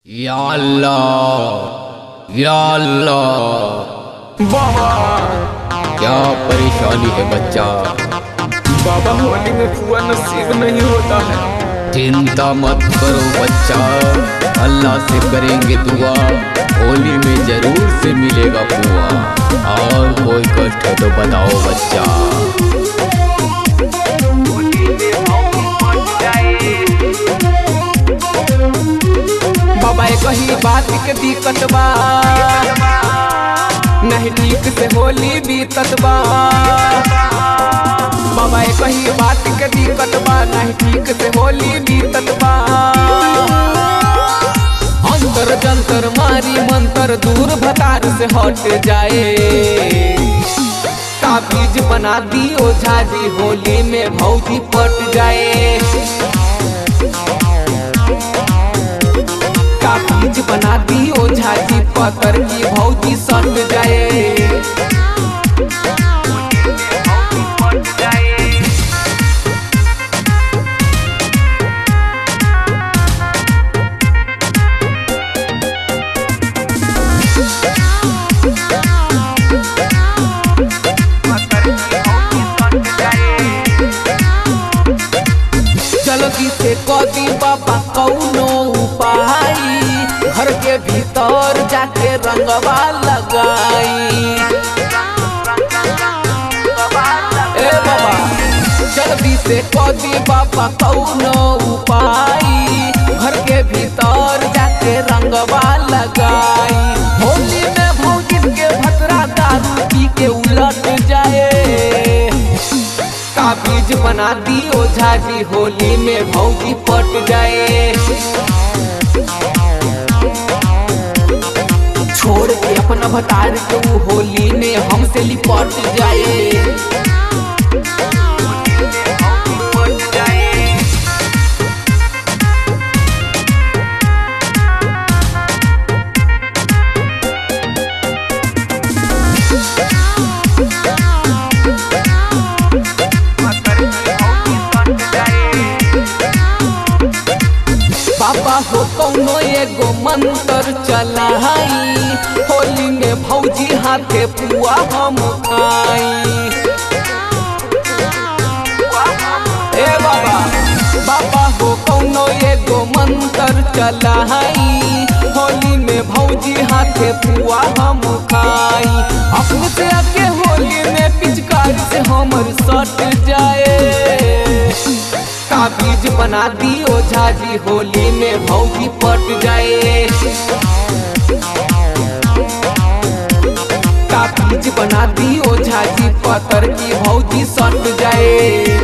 या अल्लाह या अल्लाह बाबा क्या परेशानी है बच्चा बाबा होली में पुआ नसीब नहीं होता है चिंता मत करो बच्चा अल्लाह से करेंगे दुआ होली में जरूर से मिलेगा पुआ और कोई कष्ट है तो बताओ बच्चा बाबा एक ही बात के दिक्कत बा नहीं ठीक से होली बीतत बा बाबा एक ही बात के दिक्कत बा नहीं ठीक से होली बीतत बा अंतर जंतर मारी मंतर दूर भतार से हट जाए ताबीज बना दी ओझा जी होली में भौजी पट जाए का बीज बना दी ओझा जी पतर की भौजी सट जाए जल्दी से कदी बाबा कौनो उपाय घर के भीतर जाके रंगवा लगाई ए बाबा जल्दी से कदी बाबा कौनो उपाय घर के भीतर जाके रंगवा लगाई होली में भौजिन के भतरा दारू पी के उलट जाए का बीज बना दी ओझा जी होली में भौजी पट जाए छोड़ के अपना भतार के ऊ होली में हमसे लिपट जाए बाबा हो कौनो एगो मंत्र चलाई होली में भौजी हाथे पुआ हम खाई ए बाबा बाबा हो कौनो एगो मंत्र चलाई होली में भौजी हाथे पुआ हम खाई अपने से आके होली में पिचकारी से हमर सट जाए का बीज बना दी ओझा जी होली में भौजी पट जाए का बीज बना दी ओझा जी पतर की भौजी सट जाए